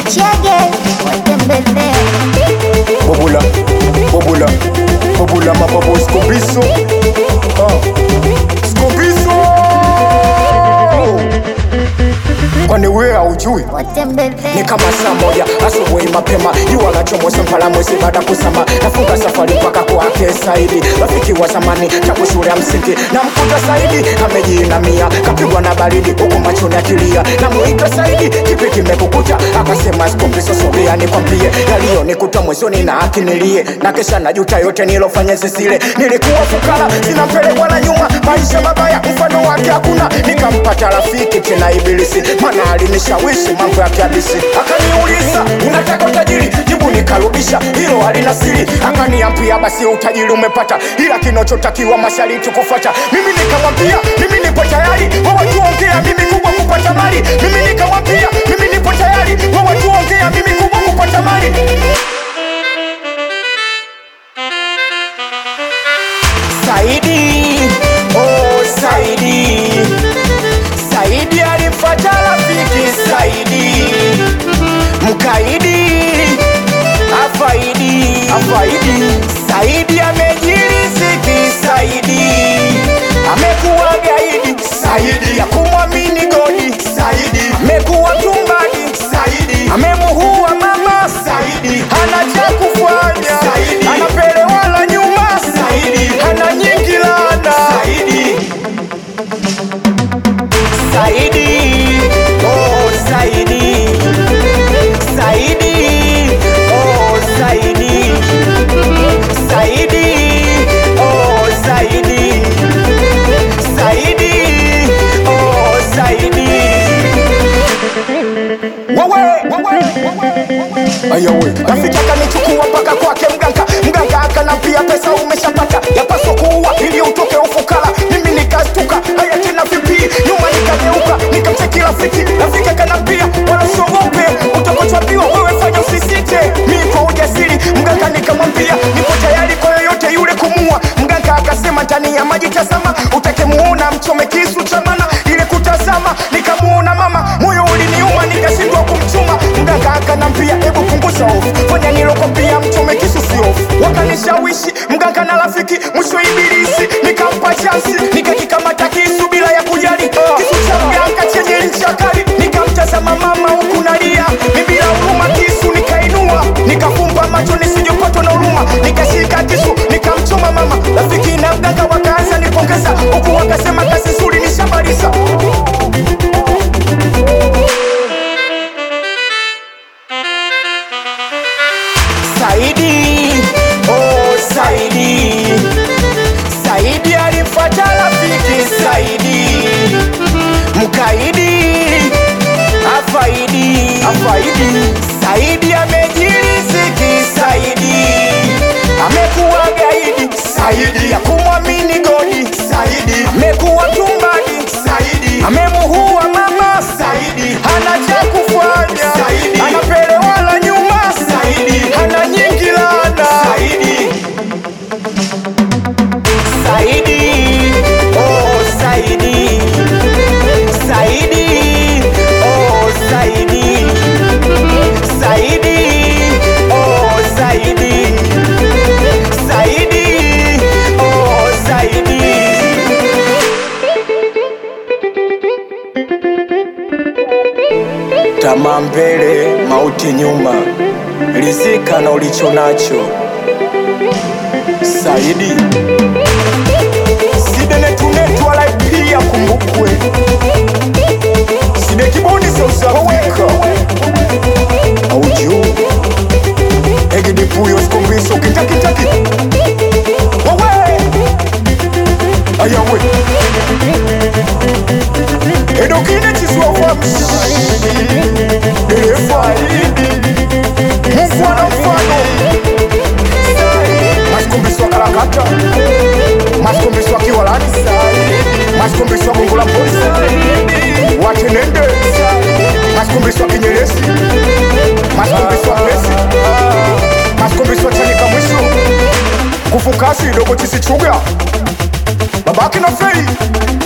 Chege watembezee Bobula, bobula, bobula mababu Skobiso ah. Skobiso Kwani wewe haujui ni watembezee kama saa moja asubuhi mapema jua la chomoza mpala mwezi baada kusama nafunga safari mpaka kwake Saidi rafiki wa zamani tangu shule ya msingi na mkuta Saidi amejiinamia kapigwa na baridi huku machoni akilia namuita Saidi kipi kimekukuta akasema skopiso sogea nikwambie yaliyonikuta mwezoni na akinilie na kesha najuta yote nilofanya zisile nilikuwa fukara sina mbele wala nyuma maisha mabaya mfano wake hakuna nikampata rafiki tena ibilisi mana alinishawishi mambo ya kiabisi akaniuliza unataka utajiri jibu nikarudisha hilo halina siri akaniambia basi utajiri umepata ila kinachotakiwa mashariti kufuata mimi nikamwambia mimi nipo tayari wawa tuongea mimi kubwa kupata mali mimi nikamwambia mimi nipo tayari wawa tuongea mimi kubwa kupata mali Saidi, oh Saidi, Saidi alimfuata rafiki Saidi, mkaidi afaidi, afaidi. Saidi amejiriziki Saidi, amekuwa gaidi Saidi ya kumwamini godi Saidi, amekuwa tumbadi Saidi, amemuhua mama Saidi, hana cha kufanya Saidi, anapelewa la nyuma Saidi, hana nyingi lana Saidi, Saidi, oh Saidi, Saidi, oh Saidi, Saidi, oh Saidi, Saidi, oh Saidi. Wewe, ayawe rafiki akanichukua mpaka kwake mganga mganga akanambia pesa umeshapata yapaswa kuua ili utoke ufukara mimi nikastuka haya tena vipi nyuma nikageuka nikamcheki rafiki rafiki akanambia wala usiogope utakochwambiwa wewe fanya usisite mi kwa ujasiri mganga nikamwambia nipo tayari kwa yoyote yule kumua mganga akasema ndani ya maji tazama utakemuona mchome kisu cha mana ile kutazama nikamuona mama moyo uliniuma nikashindwa kumchuma mganga akanambia hebu punguza hofu fanya nilokopia mchome kisu si hofu wakanishawishi mganga na rafiki mwisho ibilisi nikampa chansi nikakikamata kisu bila ya kujali kisu cha mganga chenye ncha kali nikamtazama mama huku nalia mi bila huruma kisu nikainua nikafumba macho nisijopatwa na huruma nikashika kisu nikamchoma mama rafiki na mganga wakaanza nipongeza huku wakasema kazi nzuri nishamaliza Saidi, oh Saidi, Saidi alimfuata rafiki Saidi, mkaidi afaidi, afaidi. Saidi amejiriziki Saidi, amekuwa gaidi Saidi ya kumwamini godi Saidi, amekuwa tumbadi Saidi, amemuhua mama Saidi, hana cha kufanya Saidi, anapelewa la nyuma Saidi, hana nyingi lana Saidi, Saidi, oh Saidi, Saidi, oh Saidi, Saidi, oh Saidi, Saidi, oh Saidi. Tamaa mbele, mauti nyuma, rizika na ulicho nacho. Saidi sidenetunetu wala pia kumbukwe side kiboni South Africa auju egidipuyo sikombiso kitakitaki wawe ayawe edokine chiswavamsi derefaidi mufwana mfano masikumbiswa kalakata masikumbiswa kiwalani masikumbiswa gongo la polisi watenende masikumbiswa kinyeresi masikumbiswa pesi masikumbiswa chanika mwisho kufukasi dogo chisichuga babaki na fei